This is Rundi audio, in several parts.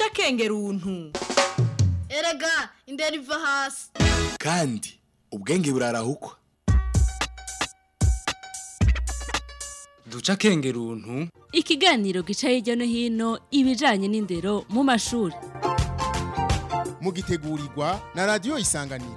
duca akenge runtu erega indera iva hasi kandi ubwenge burarahukwa duca akenge runtu ikiganiro gica hirya no hino ibijanye n'indero mu mashuri mugitegurirwa na radiyo isanganiro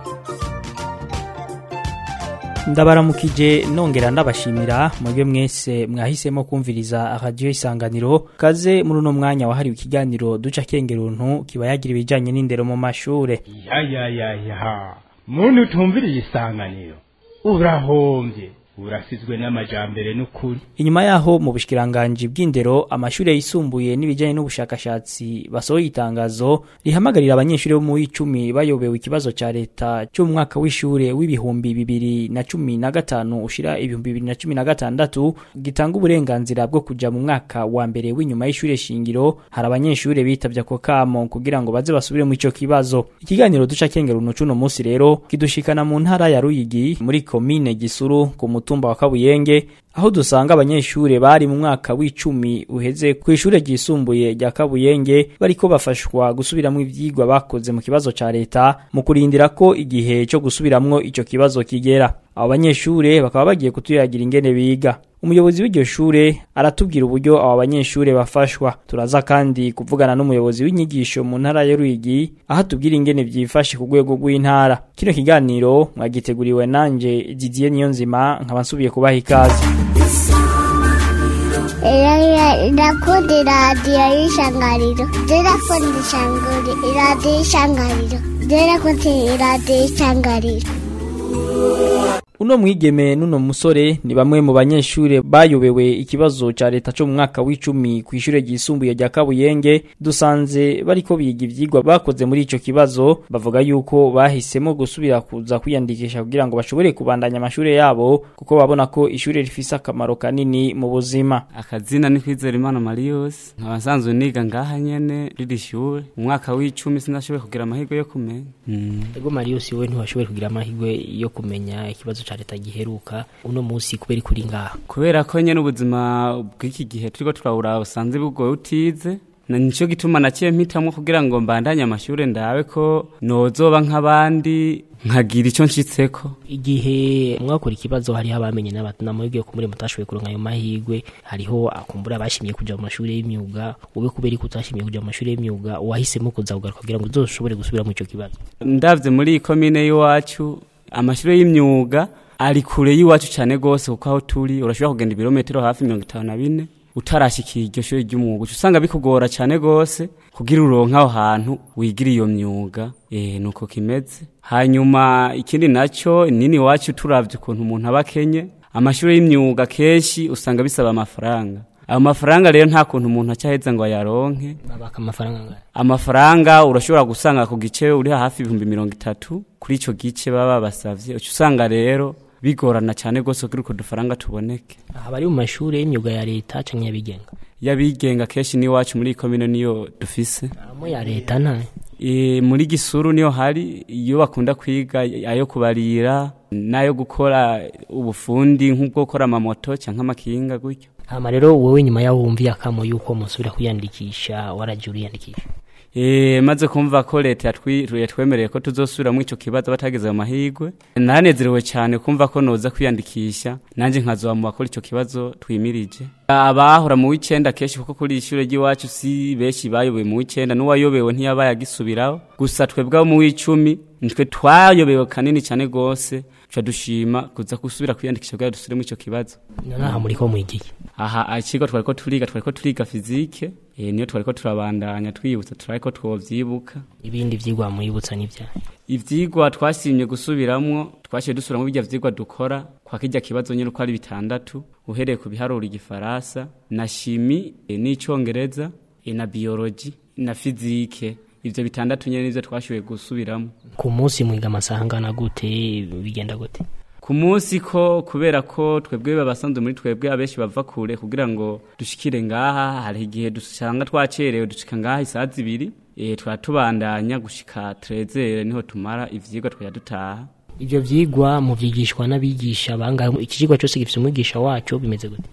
ndabaramukije nongera ndabashimira mwebwe mwese mwahisemo kumviriza radiyo isanganiro kaze muri uno mwanya wahariwe ikiganiro duca kengeruntu kiba yagira ibijyanye n'indero mu mashure ya ya ya ya muntu utumviriye isanganiro urahombye urasizwe n'amajambere n'ukuri inyuma yaho mu bushikiranganji bw'indero amashure yisumbuye n'ibijyanye n'ubushakashatsi basohoye itangazo rihamagarira abanyeshuri bo mu w'icumi bayobewe ikibazo ca leta cyo mu mwaka w'ishure w'ibihumbi bibiri na cumi na gatanu ushira ibihumbi bibiri na cumi na gatandatu gitanga uburenganzira bwo kuja mu mwaka wa mbere w'inyuma y'ishure shingiro hari abanyeshure bitavye ako kamo kugira ngo baze basubire mu ico kibazo ikiganiro duca kengera uno cuno munsi rero kidushikana mu ntara ya Ruyigi muri komine Gisuru ku mutumba wa Kabuyenge aho dusanga abanyeshure bari mu mwaka w'icumi uheze ku ishure ryisumbuye rya Kabuyenge bariko bafashwa gusubiramwo ivyigwa bakoze mu kibazo ca leta mu kurindira ko igihe cyo gusubiramwo ico kibazo kigera abo banyeshure bakaba bagiye kutuyagira ingene biga umuyobozi w'iryo shure aratubwira uburyo abo banyeshure bafashwa turaza kandi kuvugana n'umuyobozi w'inyigisho mu ntara ya Ruyigi aho atubwira ingene vyifashe ku rwego rw'intara kino kiganiro mwagiteguriwe nanje Didier Niyonzima nkaba nsubiye kubaha ikaze Irakundi radiyo y'ishangariro Irakundi ishanguri iradiyo y'ishangariro Irakundi iradiyo y'ishangariro Uno mwigeme nuno musore ni bamwe mu banyeshure bayobewe ikibazo ca leta cyo mu mwaka w'icumi ku ishure ryisumbuye rya Kabuyenge dusanze bariko biga ivyigwa bakoze muri ico kibazo bavuga yuko bahisemo gusubira kuza kwiyandikisha kugira ngo bashobore kubandanya amashure yabo kuko babona ko ishure rifise akamaro kanini mu buzima akazina ni kwizera imana Marius nkaba nsanzwe niga ngaha nyene riri shure mu mwaka w'icumi sinashoboye kugira amahirwe yo kumenya mm. Ego Marius we ntiwashoboye kugira amahirwe yo kumenya ikibazo ca leta giheruka uno munsi kubera kuri ngaha kubera ko nyene ubuzima bw'iki gihe turiko turawura usanze bugoye utize na nico gituma naciye mpitamwo kugira ngo mbandanye amashure ndawe ko nozoba nk'abandi nkagira ico nshitseko igihe mwakora ikibazo hariho abamenye n'amahirwe kumure mutashoboye kuronka ayo mahirwe hariho akumbura abashimye kuja mu mashuri y'imyuga ube kubera ko utashimye kuja mu mashuri y'imyuga wahisemo kuza kugaruka kugira ngo uzoshobore gusubira mu ico kibazo ndavye muri iyi komine y'iwacu amashuri y'imyuga ari kure y'iwacu cyane gose kuko aho turi urashobora kugenda ibirometero hafi mirongo itanu na bine utarashikira iryo shuri ry'umwuga usanga bikugora cyane gose kugira uronke aho hantu wigira iyo myuga eh nuko kimeze hanyuma ikindi naco nini iwacu turavye ukuntu umuntu aba akenye amashuri y'imyuga kenshi usanga bisaba amafaranga ayo mafaranga rero nta kuntu umuntu acyaheza ngo ayaronke babaka amafaranga ngahe amafaranga urashobora gusanga ku gice uri hafi ibihumbi mirongo itatu kuri ico gice baba babasavye uca usanga rero bigorana cyane gose kugira uko dufaranga tuboneke aha bari mu mashuri y'imyuga ya leta canke y'abigenga y'abigenga kenshi n'iwacu muri komine niyo dufise amo ya leta ntayo e, muri gisuru niyo hari iyo bakunda kwiga ayo kubarira n'ayo gukora ubufundi nk'ubwo gukora amamoto canke amakinga gutyo hama rero wowe nyuma yaho wumviye akamo yuko musubira kwiyandikisha waraje uriyandikisha Eh maze kumva ko leta yatwemereye ko tuzosubira mu ico kibazo batageze mu mahirwe naranezerewe cyane kumva ko noza kwiyandikisha nanje nkazoba mu bakora ico kibazo twimirije abahora mu w'icenda kenshi kuko kuri ishure ry'iwacu si benshi bayoboye mu w'icenda n'uwayobewe ntiyabaye agisubiraho gusa twebwe mu w'icumi nitwe twayobewe kanini cyane gose tuca dushima kuza gusubira kwiyandikisha kugira dusubire mu ico kibazo naha muri ko mwigiye aha ikigo twariko turiga twariko turiga fizike eh niyo twariko turabandanya twibutsa turariko twovyibuka ibindi vyigwa muyibutsa n'ivya ivyigwa twasimye gusubiramwo twashiye dusubiramo bijya vyigwa dukora kwa kijya kibazo nyine uko ari bitandatu uhereye ku biharuro igifaransa na shimi e, n'icongereza e, na biology na fizike ivyo bitandatu nyene nivyo twashoboye gusubiramo ku munsi mwiga amasaha angana gute bigenda gute ku munsi ko kubera ko twebwe babasanzwe muri twebwe abenshi bava kure kugira ngo dushikire ngaha hari igihe dusanga twacerewe dushika ngaha isaha zibiri e, tubandanya gushika trezere niho tumara ivyigwa twajya dutaha ivyo vyigwa muvyigishwa n'abigisha bangahe iki cigwa cyose gifise umwigisha waco bimeze gute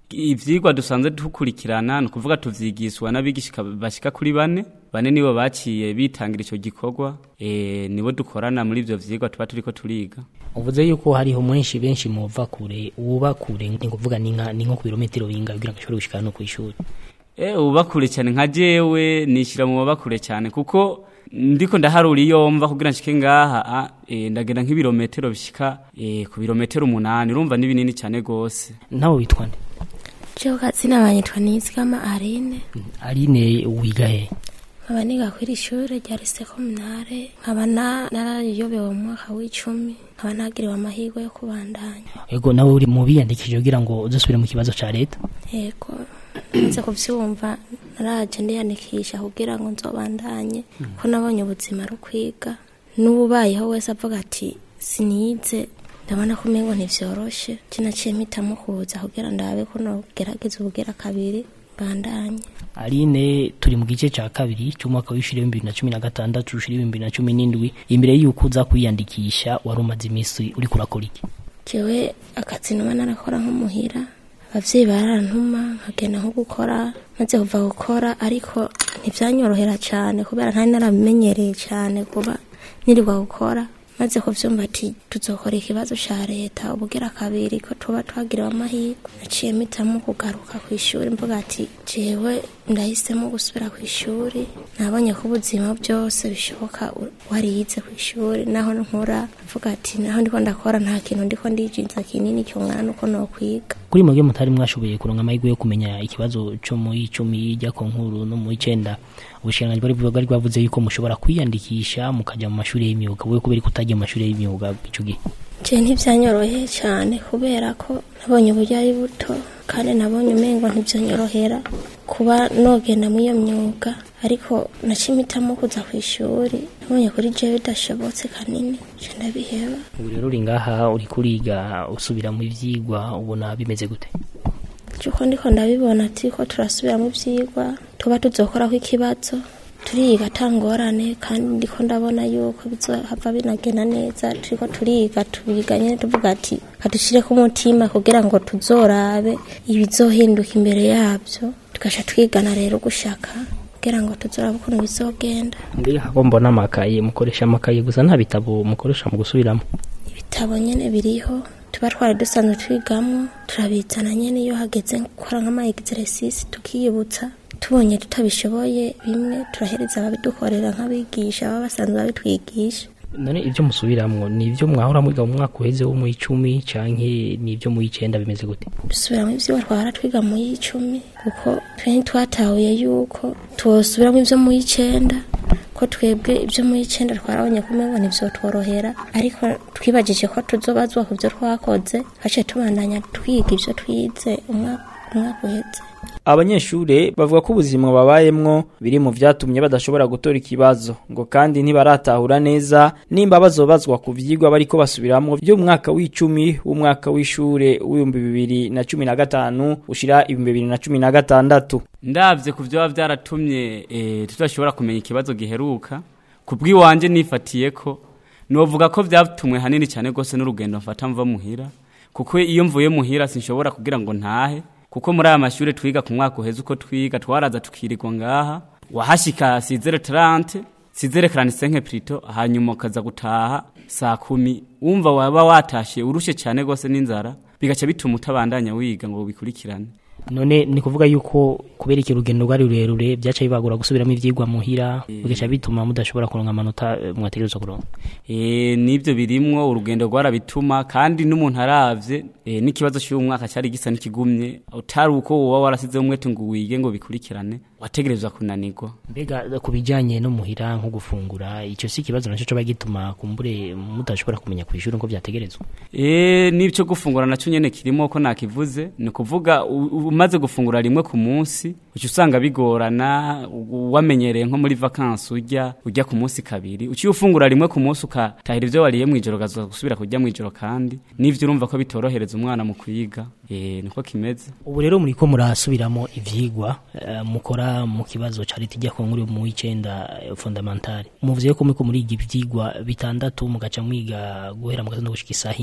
ivyigwa dusanzwe dukurikirana ni ukuvuga tuvyigishwa n'abigisha bashika kuri bane bane nibo baciye bitangira ico gikorwa e, nibo dukorana muri ivyo vyigwa tuba turiko turiga uvuze yuko hariho mwenshi benshi muva kure uba kure ni kuvuga ni nka ni nko ku birometero binga kugira ngo ashobore gushika no ku ishuri e, uba kure cyane nka jewe nishira mu baba kure cyane kuko ndiko ndaharura iyo mva kugira nshike ngaha e, ndagenda nk'ibirometero bishika e, ku birometero umunani urumva ni binini cyane gose nawe witwa nde Jewe kazina banyitwa Nizigama Aline Aline wiga he nkaba niga kw'iri ishure rya lycée communale nkaba na- narayobewe mu mwaka w'icumi nkaba nagiriwe amahirwe yo kubandanya ego nawe uri mu biyandikishije kugira ngo uzosubire mu kibazo ca leta yego nze kuvyumva naraje ndiyandikisha kugira ngo nzobandanye ko nabonye ubuzima ari ukwiga n'ububayeho wese avuga ati sinize ndabona ko umengo ntivyoroshe je naciye mpitamo kuza kugira ndabe ko nogerageza ubugera kabiri bandanye Aline turi mu gice ca kabiri c'umwaka w'ishuri w'ibihumbi bibiri na cumi na gatandatu ushuri w'ibihumbi bibiri na cumi n'indwi imbere y'uko uza kwiyandikisha wari umaze imisi uriko urakora iki jewe akazi numa narakora nk'umuhira abavyeyi barantuma nkagenda nko gukora maze kuva gukora ariko ntivyanyorohera cane kubera ntari narabimenyereye cane kuba nirirwa gukora maze kuvyumva ati tuzokora ikibazo ca leta ubugera kabiri ko tuba twagiriwe amahirwe naciye mpitamo kugaruka kw'ishuri mvuga ati jewe ndahisemo gusubira kw'ishuri nabonye ko ubuzima byose bishoboka u- wariyize kw'ishuri naho nkora mvuga ati naho ndiko ndakora nta kintu ndiko ndijinza kinini cyongana nuko nokwiga kuri mwebwe mutari mwashoboye kuronka amahirwe yo kumenya ikibazo co mu icumi ijya ku nkuru no mu icenda ubushikiranganji bwari bwari bwavuze yuko mushobora kwiyandikisha mukaja mu mashuri y'imyuga wewe kubera ko utagiye mu mashuri y'imyuga ico gihe je ntivyanyoroheye cyane kubera ko nabonye uburyo ari buto kandi nabonye umengo ntivyanyorohera kuba nogenda muri iyo myuga ariko nacimitamo kuza ku ishuri nabonye kuri jewe bidashobotse kanini je ndabiheba ubu rero uri ngaha uri kuriga usubira mu ivyigwa ubona bimeze gute cyuko ndiko ndabibona ati ko turasubira mu vyigwa tuba tuzokorako ikibazo turiga atangorane kandi ndiko ndabona yuko bizohava binagenda neza turiko turiga tubiga nyene tuvuga ati kadushireko umutima kugira ngo tuzorabe ibizohinduka imbere yavyo tugasha twigana rero gushaka kugira ngo tuzorabe ukuntu bizogenda mbega ko mbona amakaye mukoresha amakaye gusa nta bitabo mukoresha mu gusubiramo ibitabo nyene biriho tuba twari dusanzwe twigamwo turabizana nyene iyo hageze gukora nk'ama exercice tukiyibutsa tubonye tutabishoboye bimwe turahereza ababidukorera nk'abigisha baba basanzwe babitwigisha none ibyo musubiramwo ni ibyo mwahora mwiga mu mwaka uheze wo mu icumi canke ni ibyo mu icenda bimeze gute dusubiramo ivyigwa twahora twiga mu y'icumi kuko twe ntitwatahuye yuko twosubiramo ivyo mu y'icenda ko twebwe ibyo mu y'icenda twarabonye ko umengo ntivyotworohera ariko twibajije ko tuzobazwa ku vyo twakoze haciye tubandanya twiga ivyo twize umwaka umwaka uheze abanyeshure bavuga ko ubuzima babayemwo biri mu vyatumye badashobora gutora ikibazo ngo kandi ntibaratahura neza nimba bazobazwa ku vyigwa bariko basubiramwo vy'umwaka w'icumi w'umwaka w'ishure w'ibihumbi bibiri na cumi na gatanu ushira ibihumbi bibiri na cumi na gatandatu ndavye ku vyoba vyaratumye eh, tudashobora kumenya ikibazo giheruka kubw'iwanje nifatiye ko novuga ko vyatumwe hanini cyane gose n'urugendo mfata mva muhira kuko iyo mvuye muhira sinshobora kugira ngo ntahe kuko muri aya mashure twiga ku mwaka uheze uko twiga twaraza tukirirwa ngaha wahashika sizere tarante sizere karanisenke plito hanyuma ukaza gutaha saa kumi wumva waba watashe urushe cyane gose n'inzara bigaca bituma utabandanya wiga ngo bikurikirane none ni kuvuga yuko kubera iki urugendo rwari rurerure byaca bibagura gusubiramo ivyigwa muhira bigaca bituma mudashobora kuronka amanota eh, mwategerezwa kuronka Eh nivyo birimwo urugendo rwarabituma kandi n'umuntu aravye eh, n'ikibazo cy'uyu mwaka cyari gisa n'ikigumye utari uko woba warasize umwete ngo wige ngo bikurikirane wategerezwa kunanirwa mbega ku bijanye no muhira nko gufungura ico si ikibazo naco coba gituma kumbure mudashobora kumenya kw'ishuri ngo vyategerezwa Eh n'icyo gufungura nacyo nyene kirimo ko nakivuze ni kuvuga u- u- umaze gufungura rimwe ku munsi uca usanga bigorana u- wamenyereye nko muri vacances urya urya ku munsi kabiri uciye ufungura rimwe ku munsi ukatahira ivyo wariye mw'ijoro ukaza gusubira kurya mw'ijoro kandi n'ivyo urumva ko bitorohereza umwana mu kwiga eh niko kimeze ubu rero muriko murasubiramo ivyigwa eh, mukora mu kibazo ca leta ijya ku nkuru mu w'icenda eh, fondamentale muvuze ko muriko muriga ivyigwa bitandatu mugaca mwiga guhera mu gatondo gushika isaha indwi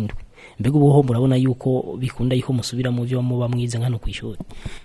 mbega ubuho murabona yuko bikunda yuko musubira mu byo muba mwize nkano ku ishuri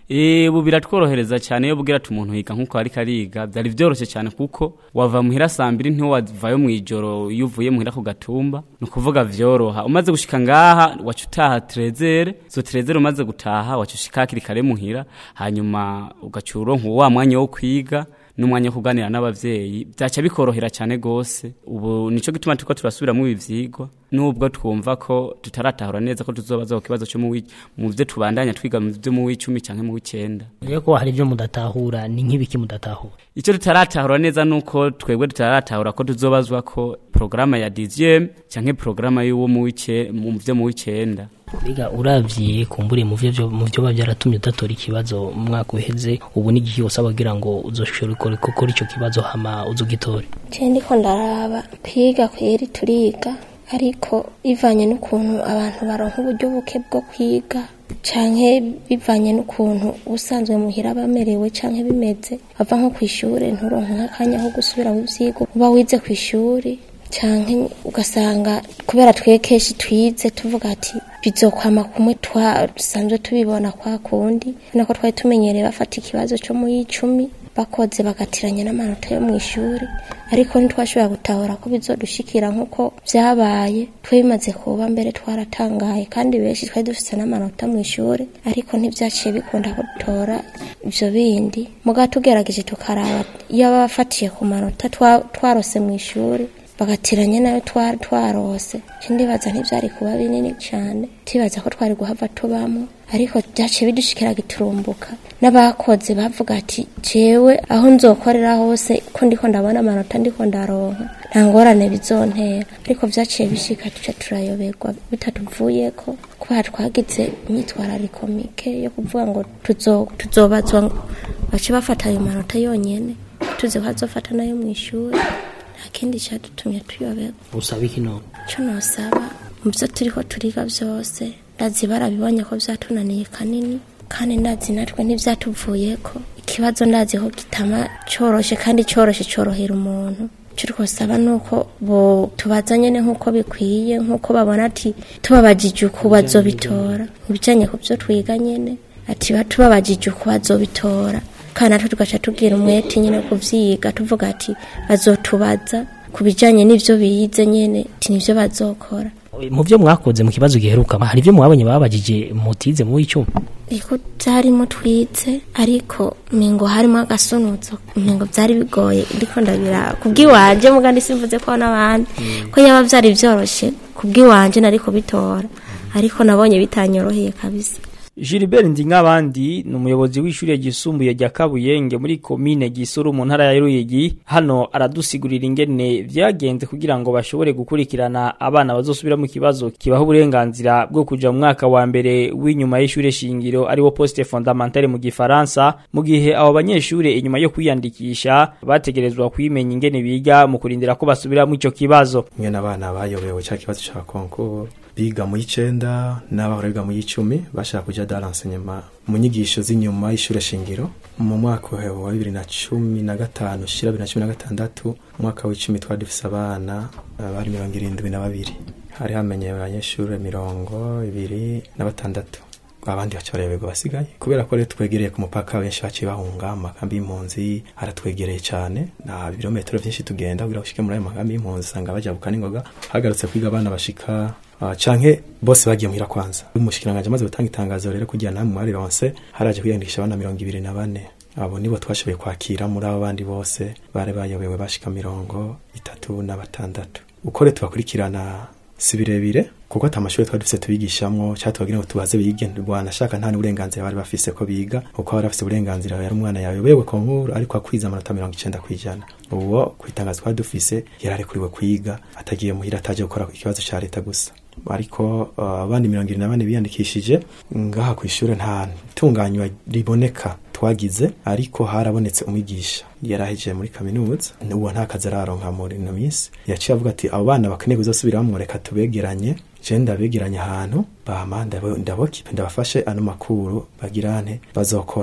Eh ubu biratworohereza cyane iyo bwira ati umuntu yiga nkuko ariko ariga byari byoroshye cyane kuko wava muhira saa mbiri ntiwavayo mu ijoro iyo uvuye muhira ku gatumba ni ukuvuga vyoroha umaze gushika ngaha waca utaha trezere zo trezere umaze gutaha waca ushika hakiri kare muhira hanyuma ugaca uronka wa mwanya wo kwiga n'umwanya wo kuganira n'abavyeyi byaca bikorohera cyane gose ubu nico gituma turiko turasubiramo ibi vyigwa nubwo twumva ko tutaratahura neza ko tuzobaza ku kibazo cyo mu wi- mu vyo tubandanya twiga mu vyo mu w'icumi canke mu w'icenda rero ko hari ibyo mudatahura ni nk'ibiki mudatahura icyo tutaratahura neza nuko twebwe tutaratahura ko tuzobazwa ko porogaramu ya dixième canke porogaramu y'uwo mu w'ice- mu vyo mu w'icenda Biga uravye kumbure mu vyo vyo- mu vyo biba byaratumye udatora ikibazo mu mwaka uheze ubu ni igihe usaba kugira ngo uzoshobore gukora gukora ico kibazo hama uzugitore je ndiko ndaraba kwiga kweri turiga ariko bivanye n'ukuntu abantu baronka uburyo buke bwo kwiga canke bivanye n'ukuntu ubusanzwe muhira bamerewe canke bimeze bava nko kw'ishure nturonke nk'akanya ko gusubira mu vyigwa uba wize kw'ishuri canke ugasanga kubera twe kenshi twize tuvuga ati bizokwama kumwe twasanzwe tubibona kwa kundi nako twari tumenyereye bafata ikibazo co mu y'icumi bakoze bagatiranya n'amanota yo mu ishuri ariko ntitwashobora gutahura ko bizodushikira nk'uko vyabaye twe bimaze kuba mbere twaratangaye kandi benshi twari dufise n'amanota mu ishuri ariko ntivyaciye bikunda ko dutora ivyo bindi muga tugerageje tukaraba iyo baba bafatiye ku manota twa- twarose mu ishuri bagatiranya nayo twari twarose je ndibaza ntivyari kuba binini cane tibaza ko twari guhava tubamo ariko byaciye bidushikira giturumbuka n'abakoze bavuga ati jewe aho nzokorera hose ko ndiko ndabona amanota ndiko ndaronka nta ngorane bizontera ariko vyaciye bishika tuca turayoberwa bitatuvuyeko kubera twagize imyitwarariko mike yo kuvuga ngo tuzo- tuzobazwa ngo bace bafata ayo manota yonyene tuzi ko azofata nayo mu ishuri nta kindi cyadutumye tuyoberwa usaba iki none icyo nosaba mu byo turiko turiga byose ndazi barabibonye ko byatunaniye kanini kandi ndazi natwe ntibyatuvuyeko ikibazo ndazi ko gitama coroshe kandi coroshe corohera umuntu icyo twosaba ni uko bo tubaza nyene nk'uko bikwiye nk'uko babona ati tubabajije uku bazobitora mu bijanye ku byo twiga nyene ati batubabajije uku bazobitora kandi natwe tugaca tubwira umwete nyine kuvyiga tuvuga ati bazotubaza ku bijanye n'ivyo bize nyene ati nivyo bazokora mu byo mwakoze mu kibazo giheruka hari ibyo mwabonye babajije mutize mu w'icumi iko byarimo twize ariko mingo harimo agasunutso mingo byari bigoye ndiko ndabira kubw'iwanje muga ndisimvuze ko n'abandi ko yaba byari byoroshye kubw'iwanje nari kubitora ariko nabonye bitanyoroheye kabisa Gilbert Ndinkabandi ni umuyobozi w'ishure ryisumbuye rya Kabuyenge muri komine Gisuru mu ntara ya Ruyigi hano aradusigurira ingene vyagenze kugira ngo bashobore gukurikirana abana bazosubira mu kibazo kibaho uburenganzira bwo kuja mu mwaka wa mbere w'inyuma y'ishure shingiro ariwo poste fondamentale mu gifaransa mu gihe abo banyeshure inyuma yo kwiyandikisha bategerezwa kwimenya ingene biga mu kurindira ko basubira mu ico kibazo mwe n'abana bayobewe cya kibazo cya konkuru biga mu y'icenda n'abahora biga mu y'icumi bashaka kuja dans l'enseignement mu nyigisho z'inyuma y'ishure shingiro mu mwaka wa bibiri na cumi na gatanu ushira bibiri na cumi na gatandatu umwaka w'icumi twari dufise abana eh, bari mirongo irindwi na babiri hari hamenye abanyeshure mirongo ibiri na batandatu abandi baca bareberwa basigaye kubera ko rero twegereye ku mupaka benshi baciye bahunga mu makambi y'impunzi haratwegereye cyane nta birometero byinshi tugenda kugira ushike muri ayo makambi y'impunzi usanga bajabuka n'ingoga hagarutse kwiga abana bashika uh, canke bose bagiye muhira kwanza umushikiranganji amaze gutanga itangazo rero kugira namwe mwarironse haraje kwiyandikisha abana mirongo ibiri na bane abo nibo twashoboye kwakira muri abo bandi bose bari bayobewe bashika mirongo itatu na batandatu uko rero tubakurikirana si birebire kuko ata mashuri twari dufise tubigishamwo cyangwa tubagira ngo tubaze bige wanashaka nta n'uburenganzira bari bafise ko biga kuko bari bafise uburenganzira yari umwana yayobewe ku nkuru ariko akwiza amanota mirongo icenda kw'ijana uwo ku itangazo twari dufise yari arekuriwe kwiga atagiye muhira ataje gukora ikibazo ca leta gusa ariko uh, abandi mirongo irindwi na bane biyandikishije ngaha ku ishuri nta tunganywa riboneka twagize ariko harabonetse umwigisha yarahejeje muri kaminuza uwo nta kazi araronka muri ino minsi yaciye avuga ati abo bana bakeneye kuzosubiramo reka tubegeranye je ndabegeranye ahantu bama ndabo- ndabokipe ndabafashe ano makuru bagirane bazokora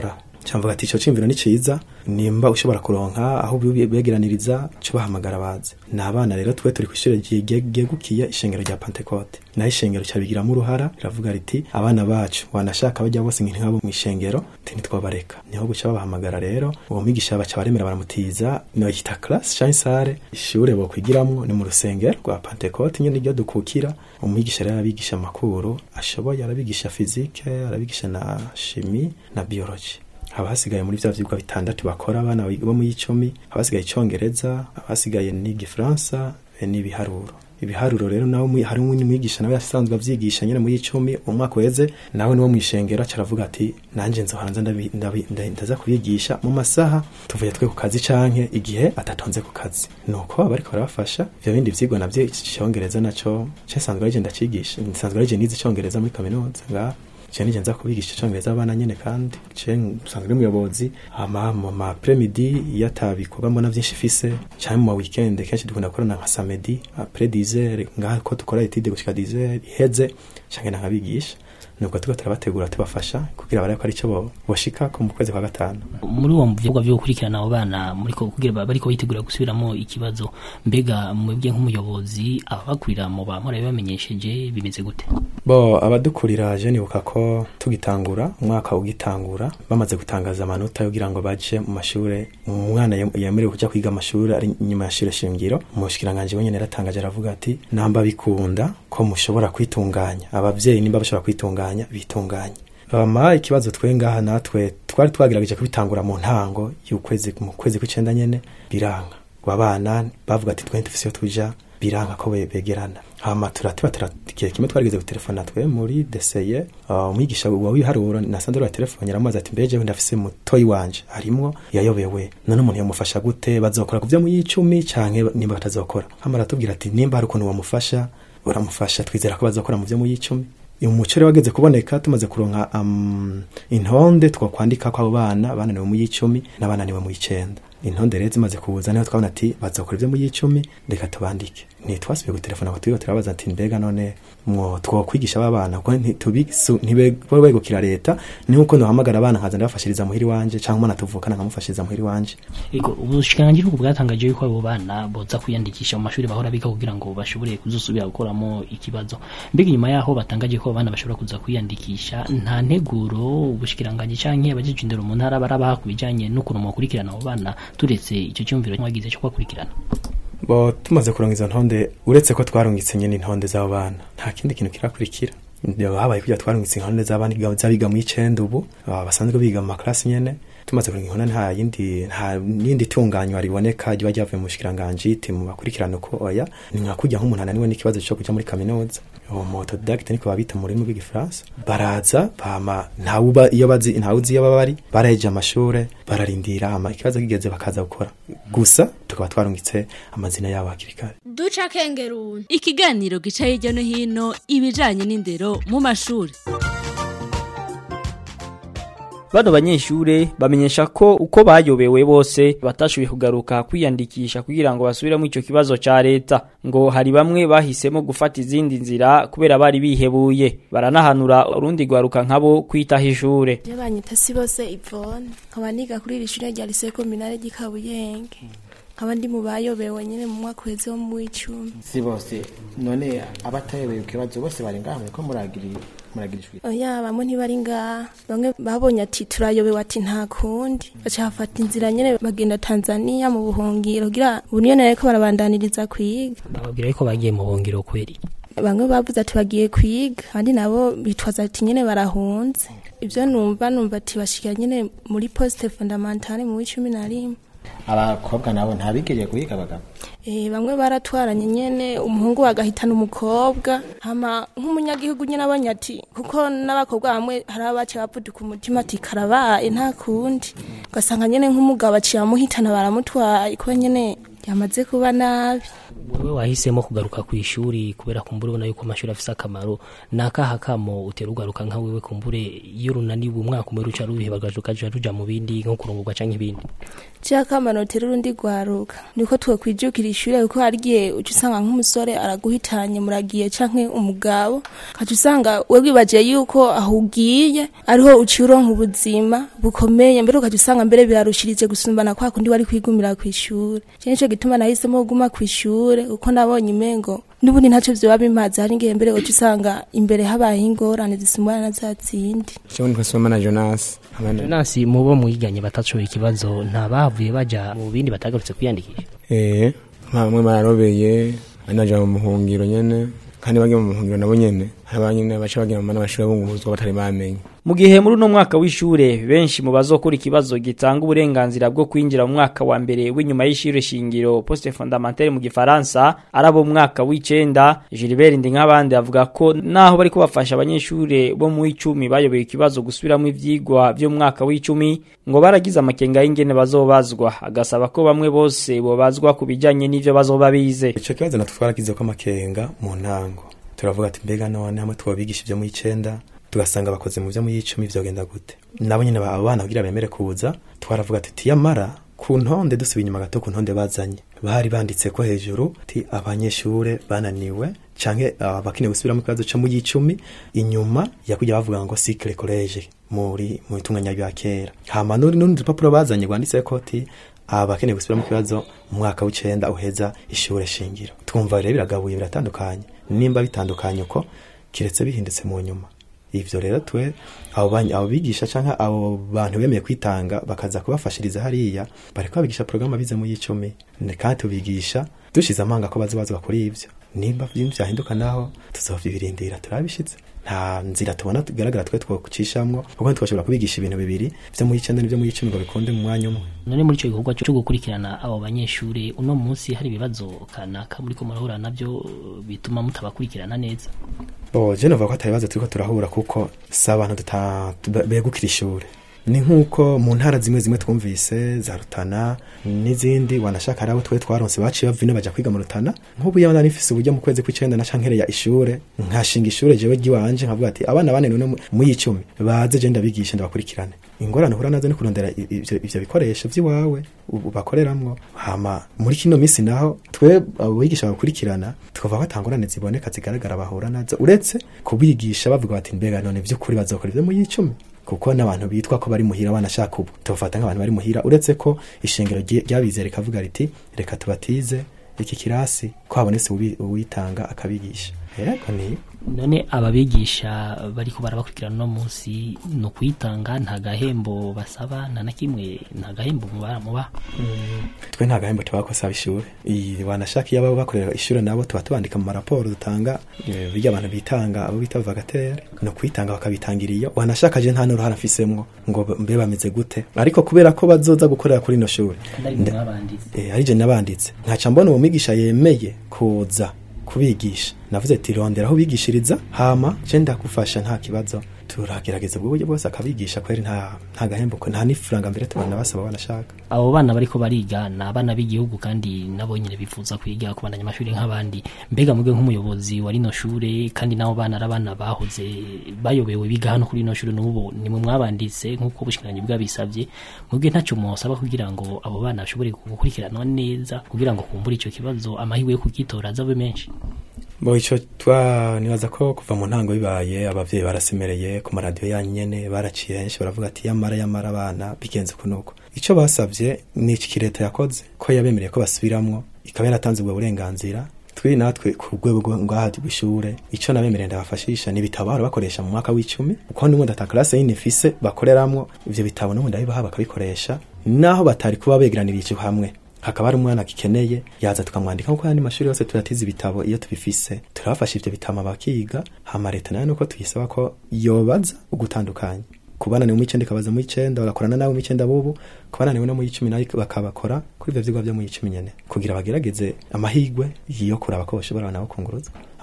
cyamvuga ati ico cimviro ni ciza nimba ushobora kuronka aho bi- begeraniriza cyo bahamagara baze ni abana rero twe turi kw'ishure ryegukiye ishengero rya Pentecote naho ishengero cyabigiramo uruhara riravuga riti abana bacu wanashaka bajya bose nk'abo mu ishengero ati ntitwabareka niho guca babahamagara rero uwo mwigisha baca baremera baramutiza no yita class cyangwa sare ishure bo kwigiramwo ni mu rusengero rwa Pentecote nyene ryo dukukira umwigisha rero arabigisha amakuru ashoboye arabigisha physique arabigisha na chimie na biologie haba hasigaye muri vya vyigwa bitandatu bakora abana bo mu y'icumi haba hasigaye icongereza haba hasigaye n'igifaransa be n'ibiharuro ibiharuro rero nawe mwi- hari umwigisha nawe yasanzwe avyigisha nyene muri icumi umwaka weze nawe niwo mwishengero aca aravuga ati nanje nzohanza ndabi- ndabi- nda- ndaza kubigisha mu masaha tuvuye twe ku kazi canke igihe atatonze ku kazi nuko baba bariko barabafasha ivyo bindi vyigwa navyo icongereza naco ce nsanzwe arije ndacigisha nsanzwe arije nize icongereza muri kaminuza ngaha je nije nza kubigisha icongereza abana nyene kandi je nsanzwe ari umuyobozi hama mu ma premidi iyo atabikorwa mbona vyinshi fise canke mu ma weekend kenshi dukunda gukorana nka samedi après 10 heures ngaha ko dukora etide gushika 10 heures iheze canke nkabigisha nubwo turiko turabategura tubafasha kugira barebe ko ari cyo bo- boshikako mu kwezi kwa gatanu muri uwo mvugo byo gukurikirana abo bana muri ko kugira ba- bariko bitegura gusubiramo ikibazo mbega mwebwe nk'umuyobozi ababakurira mu bamora bamenyesheje bimeze gute bo abadukurira je nibuka ko tugitangura umwaka ugitangura bamaze gutangaza amanota kugira ngo baje mu mashure umwana yem- yemerewe kuja kwiga amashuri ari inyuma ya shure shingiro umushikiranganje wenyene yaratangaje aravuga ati namba bikunda ko mushobora kwitunganya abavyeyi nimba bashobora kwitunganya bitunganye bama ikibazo twe ngaha natwe twari twagerageje kubitangura mu ntango y'ukwezi mu kwezi kw'icenda nyene biranga abana bavuga ati twe ntufise iyo tuja biranga ko be- begerana hama turatiba turatikiye kimwe twarigeze gutelefona twe muri deseye uh, umwigisha wa wiharuro nasanze wa telefone yaramubaza ati mbeje ndafise mutoyi wanje harimwo yayobewe none umuntu yamufasha gute bazokora kuvyo mu y'icumi canke nimba batazokora hama aratubwira ati nimba hari ukuntu wamufasha uramufasha twizera ko bazokora mu vyo mu y'icumi umuco rero wageze kuboneka tumaze kuronka um, intonde twakwandika ko abo bana bananiwe mu y'icumi n'abananiwe mu y'icenda intonde rero zimaze kuza niho twabona ati bazokora ibyo mu y'icumi reka tubandike ntitwasubiye gutelefona ngo turiho turabaza ati mbega none mwo twokwigisha aba bana kuko ntitubisu- ntibego begukira leta ni nkuko nohamagara abana nkaza ndabafashiriza muhiri wanje canke umwana tuvukana nkamufashiriza muhiri wanje Ego ubushikiranganji bwo bwatangaje yuko abo bana boza kwiyandikisha mu mashuri bahora biga kugira ngo bashobore kuzosubira gukoramo ikibazo mbega inyuma yaho batangaje ko abo bana bashobora kuza kwiyandikisha nta nteguro ubushikiranganji canke abajeje indero mu ntara barabaha ku bijanye n'ukuntu mwakurikirana abo bana turetse ico cyumviro mwagize cyo kubakurikirana bo tumaze kuronka izo ntonde uretse ko twarungitse nyene intonde z'abo bana nta kindi kintu kirakurikira Ndio habaye kugira twarungitse intonde z'abana iga- z'abiga mu icenda ubu aba basanzwe biga mu maklasi nyene tumaze kuronka intonde nta yindi nta nindi tunganywa riboneka riba ryavuye mu bushikiranganji iti mu bakurikirana uko oya ni nka kurya nk'umuntu ananiwe n'ikibazo cyo kuja muri kaminuza uwo mu autodidacte niko babita mu rurimi rw'igifaransa baraza bama ntawuba iyo bazi ntawuzi iyo baba bari baraheje amashure bararindira hama ikibazo kigeze bakaza gukora gusa tukaba twarungitse amazina yabo hakiri kare duca kengeruni ikiganiro gica hirya no hino ibijanye n'indero mu mashuri bano banyeshure bamenyesha ko uko bayobewe bose batashoboye kugaruka kwiyandikisha kugira ngo basubiremo ico kibazo ca leta ngo hari bamwe bahisemo gufata izindi nzira kubera bari bihebuye baranahanura urundi rwaruka nkabo kwitaho ishure iyo banyita si bose ivone nkaba niga kuri iri shure rya lycée communale ry'i Kabuyenge nkaba ndi mu bayobewe nyene mu mwaka uheze wo mu w'icumi si bose none abatayobewe ikibazo bose bari ngaha muriko muragira muragira ijwi oya bamwe ntibari ngaha bamwe babonye ati turayobewe ati nta kundi baca bafata inzira nyene bagenda tanzania mu buhungiro kugira ubu niyo nareko barabandaniriza kwiga bababwira yuko bagiye mu buhungiro kweri bamwe bavuze ati bagiye kwiga abandi nabo bitwaza ati nyene barahunze ibyo numva numva ati bashikira nyene muri poste fondamentale mu w'icumi na rimwe abakobwa nabo ntabigeriye guhiga abagabo Eh, bamwe baratwaranye nyene umuhungu agahitana umukobwa hama nk'umunyagihugu nyene abonye ati kuko n'abakobwa bamwe hari abace bavuduka umutima ati karabaye nta kundi ugasanga nyene nk'umugabo aciye amuhitana baramutwaye kuko nyene yamaze kuba nabi wewe wahisemo kugaruka ku ishuri kubera kumbure ubona yuko amashuri afise akamaro nakaha kamo utera ugaruka nka wewe kumbure iyo runaniwe umwaka umwe ruca rubihebarwaje ukaja ruja mu bindi nko kurungurwa canke ibindi cy'akamaro tera urundi rwaruka niko twakwijukira ishure kuko hari igihe uca usanga nk'umusore araguhitanye muragiye canke umugabo ukaca usanga we wibagiye yuko aho ugiye ariho uciye uronka ubuzima bukomeye mbere ukaca usanga mbere birarushirije gusumbana kwa kundi wari kwigumira ku ishuri je nico gituma nahisemo kuguma ku ishure kuko nabonye imengo n'ubundi ntacyo vyoba bimaze hari igihe mbere uca usanga imbere habaye ingorane zisumbana na za zindi Jewe nitwa Sibomana Jonas Jonas mubo mwiganye batashoboye ikibazo nta bavuye baja mu bindi batagarutse kwiyandikisha eh bamwe bararobeye ari naja mu muhungiro nyene kandi bagiye mu muhungiro nabo nyene hari abanyene baca bagira mu n'amashuri abunguruzwa batari bamenye mu gihe muri uno mwaka w'ishure benshi mu bazokora ikibazo gitanga uburenganzira bwo kwinjira mu mwaka wa mbere w'inyuma y'ishure shingiro poste fondamentale mu gifaransa arabo mu mwaka w'icenda Gilbert Ndinkabandi avuga ko naho bariko bafasha abanyeshure bo mu icumi bayobeye ikibazo gusubiramo ivyigwa vyo mu mwaka w'icumi ngo baragize amakenga y'ingene bazobazwa agasaba ko bamwe bose bobazwa ku bijanye n'ivyo bazoba bize ico kibazo natwe twaragize ko amakenga mu ntango turavuga ati mbega none hamwe twobigisha ivyo mu icenda tugasanga bakoze mu vyo mu icumi vyogenda gute nabo nyene abo bana kugira bemere kuza twaravuga ati tiyamara ku ntonde dusubiye inyuma gato ku ntonde bazanye bari banditse ko hejuru ti abanyeshure bananiwe canke abakeneye gusubiramo ikibazo co mu y'icumi inyuma yakujya bavuga ngo cycle college muri mu itunganya bya kera hama n'urundi n'urundi rupapuro bazanye rwanditse ko ti abakeneye gusubiramo ikibazo mu mwaka w'icenda uheza ishure shingiro twumva rero biragabuye biratandukanye nimba bitandukanye uko kiretse bihindutse mu nyuma ivyo rero twe abo bany- abo bigisha canke abo bantu bemeye kwitanga bakaza kubafashiriza hariya bariko babigisha porogaramu bize mu y'icumi Ne- kandi tubigisha dushize amanga ko bazobazwa kuri ivyo nimba vyinshi vyahinduka naho tuzovyibirindira turabishitse nta nzira tubona tugaragara twe twokucishamwo kuko ntitwashobora kubigisha ibintu bibiri vyo mu y'icenda n'ivyo mu y'icumi ngo bikunde mu mwanya umwe none muri ico gikorwa cyo gukurikirana abo banyeshure uno munsi hari ibibazo kanaka muriko murahura navyo bituma mutabakurikirana neza bo je novuga ko atari ibibazo turiko turahura kuko si abantu tuta- tuba- begukira ishure ni nk'uko mu ntara zimwe zimwe twumvise za rutana n'izindi wanashaka ari abo twe twaronse baciye bava ino baja kwiga mu rutana nk'ubu iyo nari mfise uburyo mu kwezi kw'icenda naca nkereya ishure nkashinga ishure jewe ry'iwanje nkavuga ati abana bane none mu- mu y'icumi baze je ndabigishe ndabakurikirane ingorane uhura nazo ni kurondera i- ivyo ivyo bikoresho vy'iwawe ubu bakoreramwo hama muri kino misi naho twe abo bigisha bakurikirana tukavuga ko atangorane ziboneka zigaragara bahura nazo uretse kubigisha bavuga bati mbega none vy'ukuri bazokora ivyo mu y'icumi kuko n'abantu bitwa ko bari muhira banashaka ubu tubafata nk'abantu bari muhira uretse ko ishengero rye- ryabize rikavuga riti reka tubatize iki kirasi ko habonetse uwi- uwitanga akabigisha yego ni none ababigisha bariko barabakurikirana uno munsi ni ukwitanga nta gahembo basaba nta na kimwe nta gahembo muba muba twe nta gahembo tubakosaba ishure iyi wanashaka iyo abo bakorera ishure nabo tuba tubandika mu maraporo dutanga eh, birya abantu bitanga abo bita vagatere no kwitanga bakabitangira iyo wanashaka je nta n'uruhara mfisemwo ngo mbe bameze gute ariko kubera ko bazoza gukorera kuri ino shure nda- eh, ari je nabanditse nkaca mbona uwo mwigisha yemeye kuza kubigisha navuze ati rondera aho ubigishiriza hama je ndagufasha nta kibazo turagerageza ubwo buryo bwose akabigisha kweri nta nta gahembo ko- nta n'ifaranga mbere tubana basaba banashaka abo bana bariko bariga ni abana b'igihugu kandi nabo nyine bifuza kwiga kubandanya amashuri nk'abandi mbega mwebwe nk'umuyobozi wa rino shure kandi n'abo bana ari abana bahoze bayobewe biga hano kuri rino shure n'ubu nimwe mwabanditse nk'uko ubushikiranganji bwabisabye mwebwe ntacyo mwosaba kugira ngo abo bana bashobore gukurikiranwa neza kugira ngo kumbure ico kibazo amahirwe yo kugitora azabe menshi bo ico twa nibaza ko kuva mu ntango bibaye abavyeyi barasemereye ku maradiyo yanyu nyene baraciye henshi baravuga ati yamara yamara abana bigenze kunuko ico basavye ni iki leta yakoze ko yabemereye ko basubiramwo ikaba yaratanze ubwo burenganzira twi natwe ku rwego rwo- ngaha rw'ishure ico nabemereye ndabafashisha ni ibitabo bahora bakoresha mu mwaka w'icumi kuko n'ubundi ata classe yindi mfise bakoreramwo ivyo bitabo n'ubundi ndabibaha bakabikoresha naho batari kuba begeranirije hamwe hakaba hari umwana gikeneye yaza tukamwandika nkuko yandi mashuri yose turatiza ibitabo iyo tubifise turabafasha ivyo bitama bakiga hama leta nayo nuko tuyisaba ko yobaza ugutandukanya kubananiwe mu icenda ikabaza mu icenda bagakorana nabo mu icenda bubu kubananiwe no mu icumi nayo bakabakora kuri ivyo vyigwa vyo mu icumi nyene kugira bagerageze amahigwe yo kuraba ko bashobora nabo kunguruzwa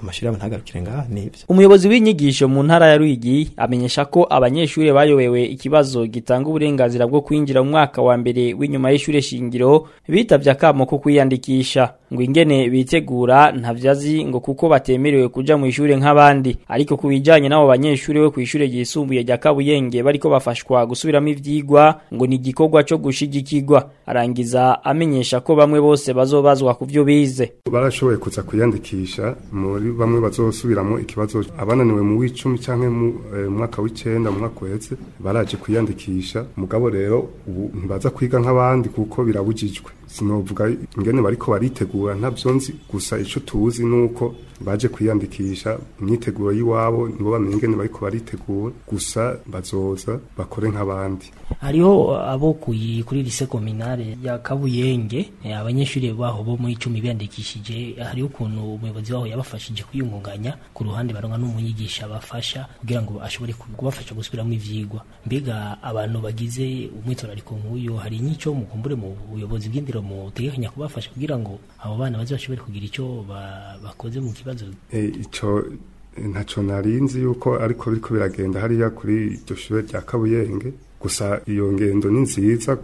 amashuri yabo ntagarukire ngaha nivyo umuyobozi w'inyigisho mu ntara ya Rwigi amenyesha ko abanyeshuri bayobewe ikibazo gitanga uburenganzira bwo kwinjira mu mwaka wa mbere w'inyuma y'ishure shingiro bitavye akamo ko kwiyandikisha ngo ingene bitegura ntavyazi ngo kuko batemerewe kuja mu ishure nk'abandi ariko kubijanye n'abo banyeshuri bo kw'ishure ryisumbuye rya Kabuyenge bariko bafashwa gusubiramo ivyigwa ngo ni igikorwa co gushigikirwa arangiza amenyesha ko bamwe bose bazobazwa ku vyo bize barashoboye kuza kwiyandikisha muri bamwe bazosubiramo ikibazo abananiwe mu w'icumi canke mu eh, mwaka w'icenda mu mwaka uheze baraje kwiyandikisha mugabo rero ubu ntibaza kwiga nk'abandi kuko birabujijwe sinovuga ingene bariko baritegura ntavyo nzi gusa ico tuzi nuko baje kwiyandikisha imyiteguro y'iwabo nibo bamenye ingene bariko baritegura gusa bazoza bakore nk'abandi hariho abo kuyi kuri lise kominare ya Kabuyenge eh, abanyeshuri baho bo muri 10 biyandikishije hariho ukuntu umuyobozi waho yabafashije kwiyungunganya ku ruhande baronka n'umunyigisha bafasha kugira ngo ashobore kubafasha gusubiramo ivyigwa mbega abantu bagize umwitorariko nk'uyo hari nyico mukumbure mu buyobozi bw'indiro mutegekanya kubafasha kugira ngo abo bana baze bashobore kugira ico ba, bakoze mu kibazo e, ico ntaco narinzi yuko ariko biriko biragenda hariya kuri iryo shure rya Kabuyenge gusa iyo ngendo ni nziza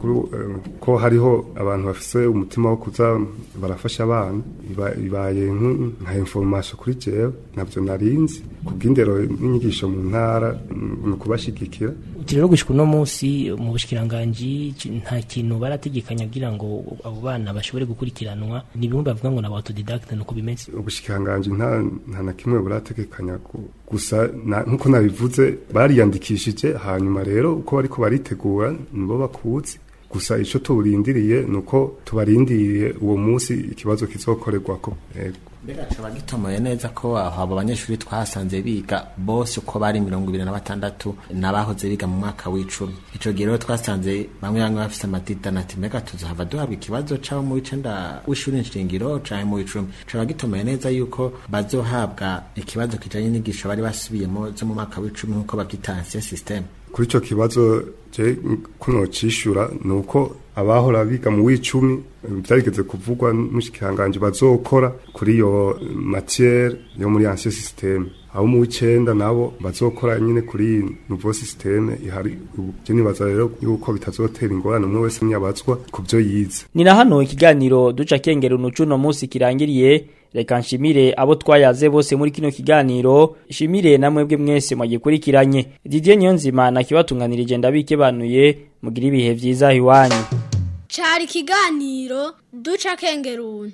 ko hariho abantu bafise umutima wo kuza barafasha abana ibaye nka information kuri jewe navyo narinzi kubw'indero n'inyigisho mu ntara ni ukubashigikira uti rero gushika uno munsi mu bushikiranganji nta kintu barategekanya kugira ngo abo bana bashobore gukurikiranwa ni bimwe bavuga ngo na autodidacte nuko bimeze ubushikiranganji nta nta na kimwe burategekanya gusa nkuko nabivuze bariyandikishije hanyuma rero uko bariko baritegura nibo bakuzi gusa ico tuburindiriye nuko tubarindiriye uwo munsi ikibazo kizokorerwako mbega coba gitomoye neza ko aho abo banyeshuri twahasanze biga bose uko bari mirongo ibiri na batandatu n'abahoze biga mu mwaka w'icumi ico gihe rero twasanze bamwe bamwe bafise amatitana ati mbega tuzohava duhabwa ikibazo c'abo mu w'icenda w'ishuri nshingiro canke mu w'icumi coba gitomoye neza yuko bazohabwa ikibazo kijanye n'inyigisho bari basubiyemo zo mu mwaka w'icumi nk'uko bavyita ancien systeme kuri ico kibazo je kuno cishura nuko abahora biga mu w'icumi byarigeze kuvugwa n'umushikiranganje bazokora kuri iyo matière yo muri ancien système abo mu w'icenda nabo bazokora nyine kuri nouveau système ihari je nibaza rero yuko bitazotera ingorane umwe wese nyabazwa ku byo yize ni na hano ikiganiro duca kengera unucuno munsi kirangiriye reka nshimire abo twayaze bose muri kino kiganiro shimire na mwebwe mwese mwagikurikiranye Didier Niyonzima na kibatunganirije ndabikebanuye mugira ibihe vyiza iwanyu cari ikiganiro duca kengeruni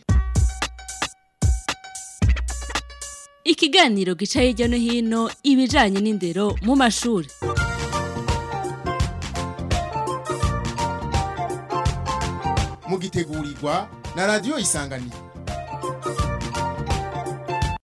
ikiganiro gica hirya no hino ibijanye n'indero mu mashuri mugitegurirwa na radio isanganiro